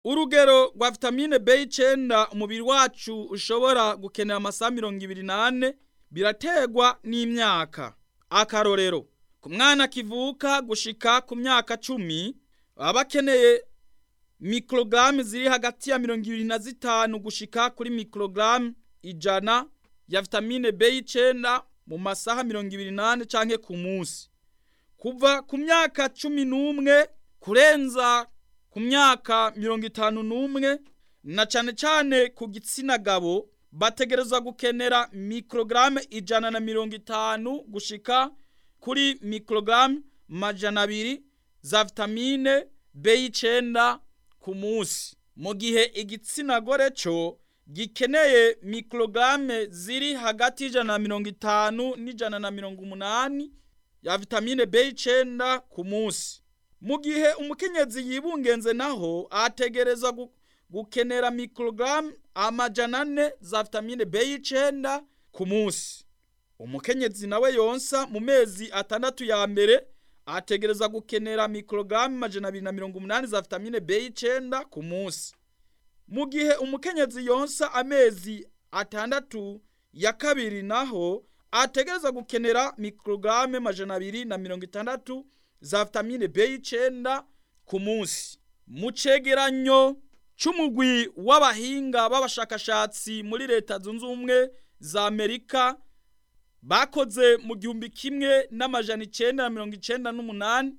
urugero rwa vitamine B9 umubiri wacu ushobora gukenera amasaha mirongo ibiri n'ane biraterwa n'imyaka akarorero ku mwana kivuka gushika ku myaka cumi baba bakeneye mikorogaramu ziri hagati ya mirongo ibiri na zitanu gushika kuri mikorogaramu ijana ya vitamine B9 mu masaha mirongo ibiri n'ane canke ku munsi kuva ku myaka cumi n'umwe kurenza ku myaka mirongo itanu n'umwe na cane cane ku gitsina gabo bategerezwa gukenera mikorogaramu ijana na mirongo itanu gushika kuri mikorogaramu majana abiri za vitamine B9 ku munsi mu gihe igitsina gore co gikeneye mikorogaramu ziri hagati y'ijana na mirongo itanu n'ijana na mirongo umunani ya vitamine B9 ku munsi mu gihe umukenyezi yibungenze naho ategerezwa gukenera mikorogaramu amajana ane za vitamine B9 ku munsi umukenyezi nawe yonsa mu mezi atandatu ya mbere ategereza gukenera mikorogaramu amajana abiri na mirongo umunani za vitamine B9 ku munsi mu gihe umukenyezi yonsa amezi atandatu ya kabiri naho ategereza gukenera mikorogaramu amajana abiri na mirongo itandatu za vitamine B9 ku munsi mu cegeranyo c'umugwi w'abahinga b'abashakashatsi muri leta zunze ubumwe za amerika bakoze mu gihumbi kimwe n'amajana icenda na mirongo icenda n'umunani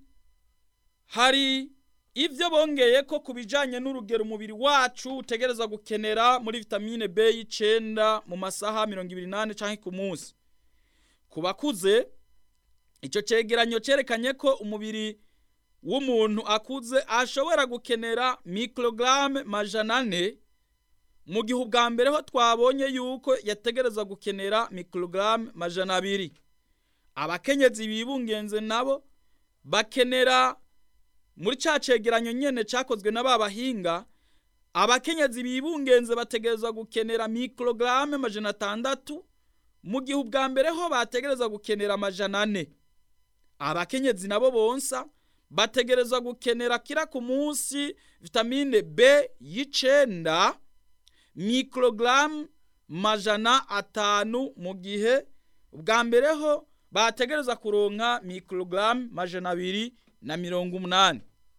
hari ivyo bongeye ko ku bijanye n'urugero umubiri wacu utegereza gukenera muri vitamine B9 mu masaha mirongo ibiri n'ane canke ku munsi ku bakuze ico cegeranyo cerekanye ko umubiri w'umuntu akuze ashobora gukenera mikorogaramu majana ane mu gihe ubwa mbere ho twabonye yuko yategereza gukenera mikorogaramu majana abiri abakenyezi bibungenze nabo bakenera muri ca cegeranyo nyene cakozwe na ba bahinga abakenyezi bibungenze bategereza gukenera mikorogaramu majana atandatu mu gihe ubwa mbere ho bategereza gukenera amajana ane abakenyezi nabo bonsa bategerezwa gukenera kira ku munsi vitamine B y'icenda mikorogaramu majana atanu mu gihe ubwa mbere ho bategereza kuronka mikorogaramu majana abiri na mirongo umunani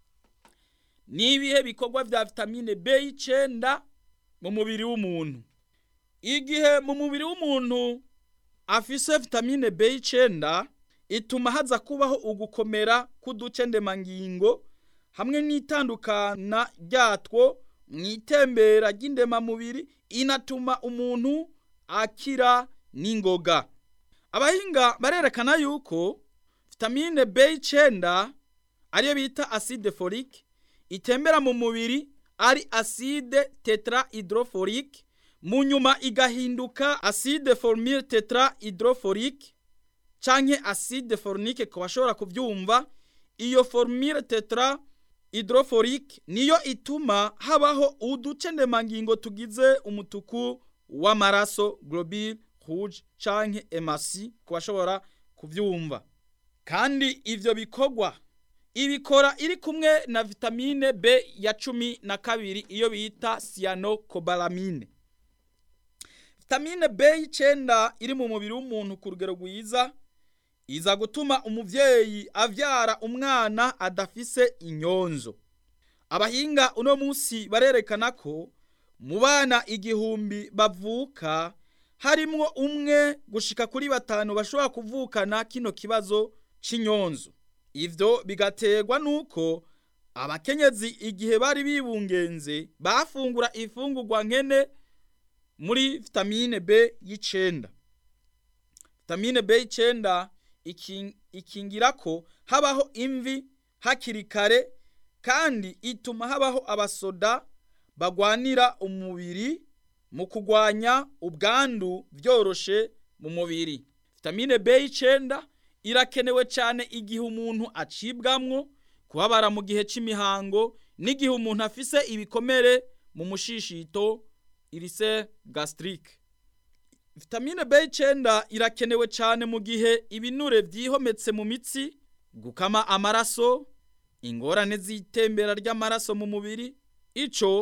ni ibihe bikorwa vya vitamine B y'icenda mu mubiri w'umuntu igihe mu mubiri w'umuntu afise vitamine B y'icenda ituma haza kubaho ugukomera k'uduce ndemangingo hamwe n'itandukana ryatwo mu itembera ry'indemamubiri inatuma umuntu akira n'ingoga abahinga barerekana yuko vitamine B9 ariyo bita acide folique itembera mu mubiri ari acide tetrahydrofolique mu nyuma igahinduka acide formile tetrahydrofolique canke acide fornique ku bashobora kuvyumva iyo formule tetra hydroforique niyo ituma habaho uduce ndemangingo tugize umutuku w'amaraso globule rouge canke emasi ku bashobora kuvyumva kandi ivyo bikorwa ibikora iri kumwe na vitamine B ya cumi na kabiri iyo bita cyanocobalamine vitamine B y'icenda iri mu mubiri w'umuntu ku rugero rwiza iza gutuma umuvyeyi avyara umwana adafise inyonzo abahinga uno munsi barerekana ko mu bana igihumbi bavuka harimwo umwe gushika kuri batanu bashobora kuvukana kino kibazo c'inyonzo ivyo bigaterwa nuko abakenyezi igihe bari bibungenze bafungura ifungurwa nkene muri vitamine B y'icenda vitamine B y'icenda ikingira ko habaho imvi hakiri kare kandi ituma habaho abasoda bagwanira umubiri mu kugwanya ubwandu byoroshe mu mubiri vitamine B9 irakenewe cyane igihe umuntu acibwamwo kubabara mu gihe c'imihango n'igihe umuntu afise ibikomere mu mushishito irise gastrique vitamine B9 irakenewe cyane mu gihe ibinure vyihometse mu mitsi gukama amaraso ingorane z'itembera ry'amaraso mu mubiri ico